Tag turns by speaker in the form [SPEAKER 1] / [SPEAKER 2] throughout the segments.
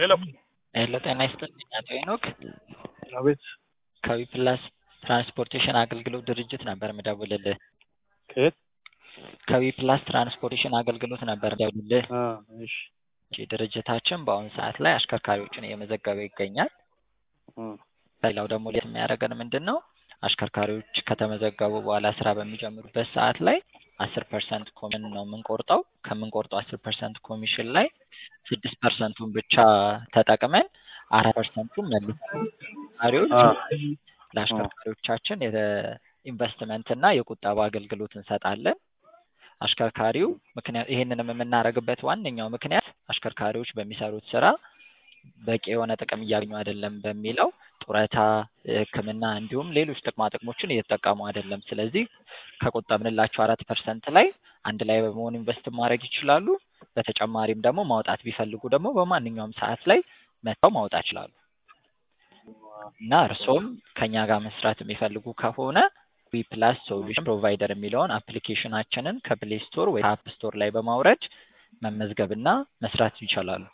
[SPEAKER 1] ሄሎ
[SPEAKER 2] ሄሎ ጤና ይስጥልኝ አቶ ሄኖክ
[SPEAKER 1] አቤት
[SPEAKER 2] ከዊፕላስ ትራንስፖርቴሽን አገልግሎት ድርጅት ነበር ምደውልልህ
[SPEAKER 1] ከየት
[SPEAKER 2] ከዊፕላስ ትራንስፖርቴሽን አገልግሎት ነበር ምደውልልህ
[SPEAKER 1] አ እሺ
[SPEAKER 2] እሺ ድርጅታችን በአሁኑ ሰዓት ላይ አሽከርካሪዎችን እየመዘገበ ይገኛል
[SPEAKER 1] አ
[SPEAKER 2] ሌላው ደግሞ ለየት የሚያደርገን ምንድን ነው አሽከርካሪዎች ከተመዘገቡ በኋላ ስራ በሚጀምሩበት ሰዓት ላይ አስር ፐርሰንት ኮሚሽን ነው የምንቆርጠው ከምንቆርጠው አስር ፐርሰንት ኮሚሽን ላይ ስድስት ፐርሰንቱን ብቻ ተጠቅመን አራት ፐርሰንቱን መልሰን አሽከርካሪዎች
[SPEAKER 1] አ
[SPEAKER 2] ለአሽከርካሪዎቻችን የኢንቨስትመንት እና የቁጠባ አገልግሎት እንሰጣለን አሽከርካሪው ምክንያት ይሄንንም የምናደርግበት ዋነኛው ምክንያት አሽከርካሪዎች በሚሰሩት ስራ በቂ የሆነ ጥቅም እያገኙ አይደለም በሚለው ጡረታ ህክምና እንዲሁም ሌሎች ጥቅማ ጥቅሞችን እየተጠቀሙ አይደለም ስለዚህ ከቆጠብንላቸው አራት ፐርሰንት ላይ አንድ ላይ በመሆን ኢንቨስት ማድረግ ይችላሉ በተጨማሪም ደግሞ ማውጣት ቢፈልጉ ደግሞ በማንኛውም ሰዓት ላይ መጥተው ማውጣት ይችላሉ እና እርስዎም ከኛ ጋር መስራት የሚፈልጉ ከሆነ ዊፕላስ ሶሉሽን ፕሮቫይደር የሚለውን አፕሊኬሽናችንን ከፕሌይ ስቶር ወይ ከአፕ ስቶር ላይ በማውረድ መመዝገብና መስራት ይችላሉ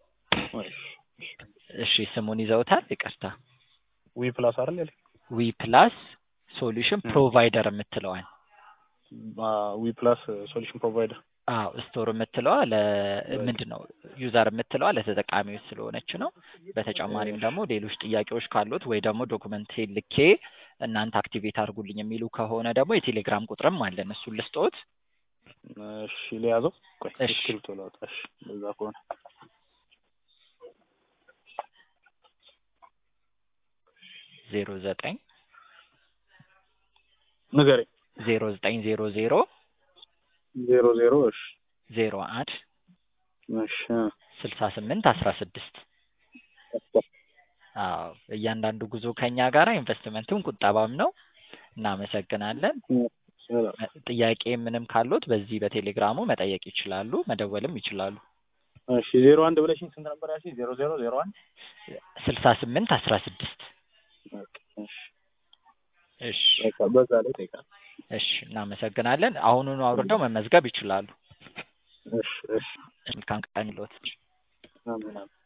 [SPEAKER 2] እሺ ስሙን ይዘውታል ይቅርታ
[SPEAKER 1] ዊ ፕላስ አይደል ያለኝ
[SPEAKER 2] ዊፕላስ ሶሉሽን ፕሮቫይደር የምትለዋል
[SPEAKER 1] አ ዊ ፕላስ ሶሉሽን ፕሮቫይደር
[SPEAKER 2] አዎ ስቶር የምትለዋ ለምንድን ነው ዩዘር የምትለዋ ለተጠቃሚዎች ስለሆነች ነው በተጨማሪም ደግሞ ሌሎች ጥያቄዎች ካሉት ወይ ደግሞ ዶክመንት ልኬ እናንተ አክቲቬት አድርጉልኝ የሚሉ ከሆነ ደግሞ የቴሌግራም ቁጥርም አለን እሱን ልስጦት
[SPEAKER 1] እሺ ሊያዘው ቆይ
[SPEAKER 2] እሺ።
[SPEAKER 1] እስክሪብቶ ላውጣ እሺ በዛ ከሆነ
[SPEAKER 2] ዜሮ ዘጠኝ
[SPEAKER 1] ንገረኝ
[SPEAKER 2] ዜሮ ዘጠኝ ዜሮ ዜሮ
[SPEAKER 1] ዜሮ ዜሮ እሺ
[SPEAKER 2] ዜሮ አንድ
[SPEAKER 1] እሺ
[SPEAKER 2] ስልሳ ስምንት አስራ ስድስት አዎ እያንዳንዱ ጉዞ ከኛ ጋር ኢንቨስትመንትም ቁጠባም ነው እናመሰግናለን
[SPEAKER 1] ሰላም
[SPEAKER 2] ጥያቄ ምንም ካሉት በዚህ በቴሌግራሙ መጠየቅ ይችላሉ መደወልም ይችላሉ
[SPEAKER 1] እሺ ዜሮ አንድ ብለሽኝ ስንት ነበር ያልሽኝ ዜሮ ዜሮ ዜሮ አንድ
[SPEAKER 2] ስልሳ ስምንት አስራ ስድስት
[SPEAKER 1] ኦኬ እሺ
[SPEAKER 2] እሺ
[SPEAKER 1] በቃ በዛ ላይ ጠይቃለሁ
[SPEAKER 2] እሺ እናመሰግናለን አሁኑኑ አውርደው መመዝገብ ይችላሉ
[SPEAKER 1] እሺ እሺ
[SPEAKER 2] መልካም ቀን ይሎት
[SPEAKER 1] አሜን አሜን